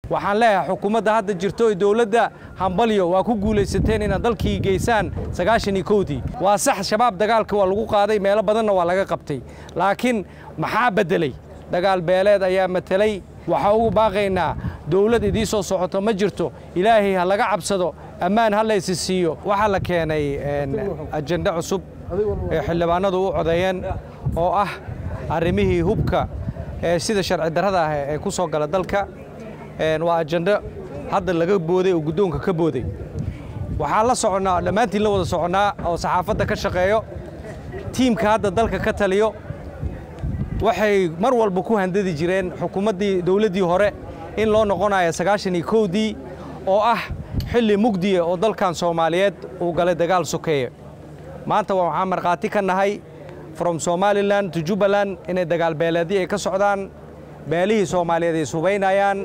waxaan leeyahay xukuumadda hadda jirto ee dowladda hambalyo waa ku guulaysateen inaad dalkii geysaan sagaashan iyo kowdii waa sax shabaab dagaalka waa lagu qaaday meelo badanna waa laga qabtay laakiin maxaa beddelay dagaal beeleed ayaa matelay waxaa ugu baaqaynaa dowlad idii soo socoto ma jirto ilaahay ha laga cabsado ammaan ha laysi siiyo waxaa la keenay ajende cusub ee xildhibaanadu u codeeyeen oo ah arrimihii hubka ee sida sharci darrada ah ee ku soo gala dalka waa ajendo hadda laga booday oo guddoonka ka booday waxaan la soconnaa dhammaantiin la wada soconnaa oo saxaafadda ka shaqeeyo tiimka hadda dalka ka taliyo waxay mar walba ku handadi jireen xukuumaddii dowladdii hore in loo noqonayo sagaashan iyo kowdii oo ah xilli mugdiya oo dalkan soomaaliyeed uu galay dagaal sokeeye maanta waxaan markhaati ka nahay from somalilan to jubbaland inay dagaal beeleedii ay ka socdaan beelihii soomaaliyeed ay subaynayaan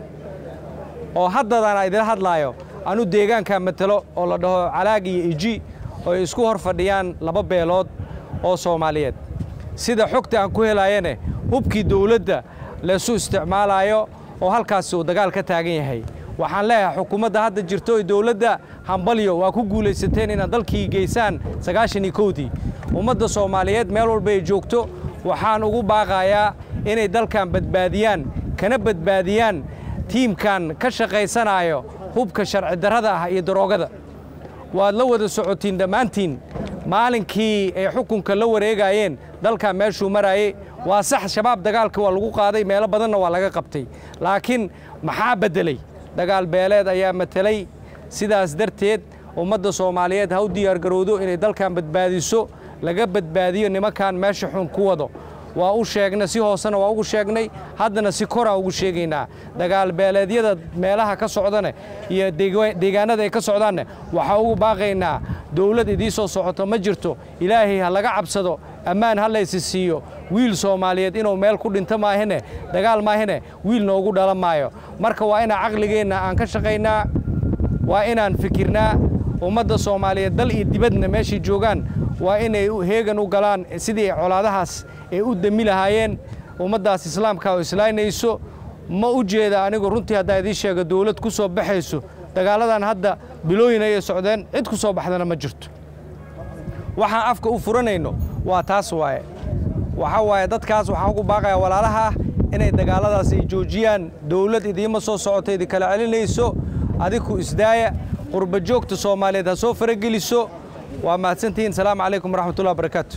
oo haddadana idila hadlaayo anu deegaanka matelo oo la dhaho calaag iyo iji oo ay isku hor fadhiyaan laba beelood oo soomaaliyeed sida xogta aan ku helaayane hubkii dowladda laysu isticmaalayo oo halkaasi uu dagaal ka taagan yahay waxaan leeyahay xukuumadda hadda jirto ee dowladda hambalyo waa ku guulaysateen inaad dalkii geysaan sagaashan iyo kowdii ummadda soomaaliyeed meel walba ay joogto waxaan ugu baaqayaa inay dalkan badbaadiyaan kana badbaadiyaan tiimkan ka shaqaysanayo hubka sharci darrada ah iyo daroogada waad la wada socotiin dhammaantiin maalinkii ay xukunka la wareegayeen dalkan meeshuu maraayey waa sax shabaab dagaalka waa lagu qaaday meelo badanna waa laga qabtay laakiin maxaa beddelay dagaal beeleed ayaa matelay sidaas darteed ummadda soomaaliyeed ha u diyaargarowdo inay dalkan badbaadiso laga badbaadiyo nimankan meesha xun ku wado waa u sheegnay si hoosena waa ugu sheegnay haddana si koraan ugu sheegaynaa dagaal beeleedyada meelaha ka socdane iyo deegaanada ay ka socdaanne waxaa ugu baaqaynaa dowlad idii soo socoto ma jirto ilaahay ha laga cabsado ammaan ha laysi siiyo wiil soomaaliyeed inuu meel ku dhinto maahine dagaal maahine wiil noogu dhalan maayo marka waa inaan caqligeenna aan ka shaqaynaa waa inaan fikirnaa ummadda soomaaliyeed dal iyo dibadna meeshay joogaan waa inay heegan u galaan sidii colaadahaas ay u demi lahaayeen ummaddaas islaamka oo islaynayso ma u jeeda anigu runtii haddaa idiin sheega dowlad ku soo baxayso dagaaladan hadda bilooyin ayay socdeen cid ku soo baxdana ma jirto waxaan afka u furanayno waa taas waaye waxaa waaye dadkaas waxaan ugu baaqayaa walaalaha ah inay dagaalladaas ay joojiyaan dowlad idiima soo socoto idinkala celinayso adiku isdaaya qurba joogta soomaaliyeed ha soo farageliso waa mahadsantihiin salaamu calaykum waraxmatullahi wabarakaatu